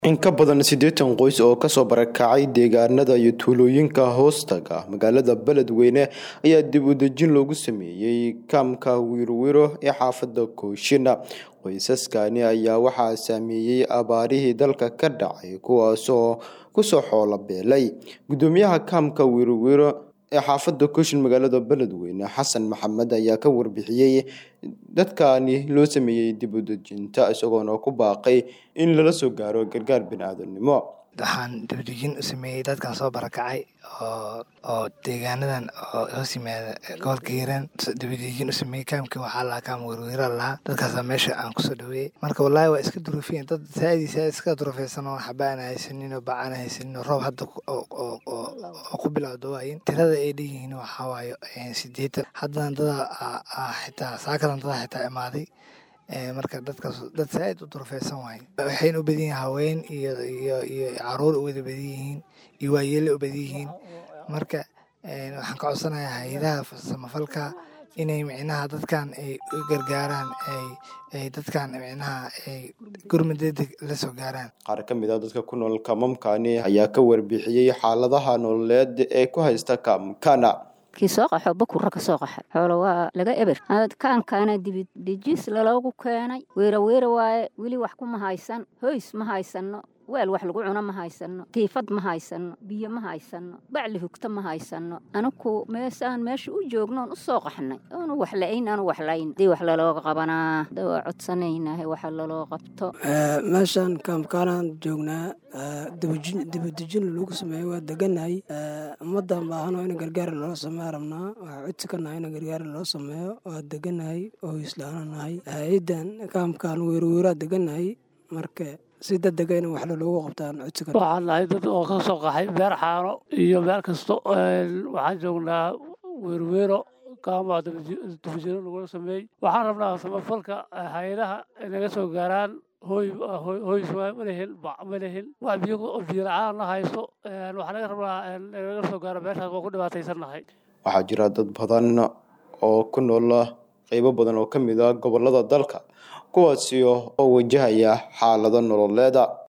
In ka badan siddeetan qoys oo kasoo barakacay deegaanada iyo tuulooyinka hoostaga magaalada Beledweyne ayaa dib u dejin loogu sameeyay kaamka Wirwiro ee xaafadda Koshina. Qoysaskani ayaa waxaa saameeyay abaarihii dalka ka dhacay kuwaasoo kusoo xoolo beelay. Gudoomiyaha kaamka Wirwiro ee xaafadda Koshin magaalada Beledweyne Xasan Maxamed ayaa ka warbixiyay dadkani loo sameeyay dib u dejinta isagoona ku baaqay in lala soo gaaro gargaar bini'aadanimo. waxaan dibdejin u sameeyey dadkan soo barakacay oo oo deegaanadan oo hoos yimaada gobolka hiiraan dibdejin u sameeyey kaamka waxaa lahaa kaam werwera lahaa dadkaasa meesha aan kusoo dhaweeyey marka wallaahi waa iska duruufiyeen dad saaidi saaid iska duruufeysan oo waxba aan haysanin oo baca aan haysanin oo roob hadda ku- oo oo oo oo ku bilowda waayin tirada ay dhanyihiin waxaa waaye eh, siddeetan haddana dada aa- aa xitaa saakadan dada xitaa imaaday Eh, marka dadkaas dad saaid u durufeysan waaye waxayna u badan yihiin haween iyo iyo iyo caruur u wada badan yihiin iyo waayeelo u badan yihiin marka eh, waxaan ka codsanayaa hay-adaha samafalka inay micnaha dadkan ay u gargaaraan ay ay dadkan micnaha ay gurmad degdeg la soo gaaraan Qaar ka mid ah dadka ku nool kaamamkani ayaa ka warbixiyay xaaladaha nololeed ee ku haysta kaamkana. kii soo qaxo bakurra ka soo qaxa xoolo waa laga eber kaankaana dibidejis laloogu keenay weera weera waaye weli wax kuma haysan hoys ma haysanno weel wax lagu cuno ma haysanno tiifad ma haysanno biyo ma haysanno bacli hugta ma haysanno anaku meesaan meesha u joognoon u soo qaxnay oonu wax la-ayn aanu wax layn dii wax lalooga qabanaa da waa codsanaynahay waxa laloo qabto Eh, meeshaan kaamkaanaan joognaa eh, dibujin- dibadejin lagu sameeyo waa deganahay Eh, ummaddan baahano in gargaar loo sameeyo rabnaa waxaa codsi ka nahay in gargaar loo sameeyo waa deganahay oo islaana nahay ciidan kaamkaan weerweeraa deganahay marka si degdega in wax loogu qabtaan codsi ka waxaan nahay dad oo ka soo qaxay beer xaano iyo meel kasto een, waxaan joognaa weerweero kaama dufjiro lagula sameeyey waxaan rabnaa samafalka eh, hay-adaha inaga soo gaaraan hooy hooy- hoys waa ma lehin bac ma lehin wax biyo biyo la-aan na haysto een, waxaa naga rabnaa een, inaga soo gaaro meeshaas waa ku dhibaataysannahay Waxaa jira dad badan oo ku nool qaybo badan oo ka mid ah gobollada dalka kuwaasi oo wajahaya xaalado nololeeda.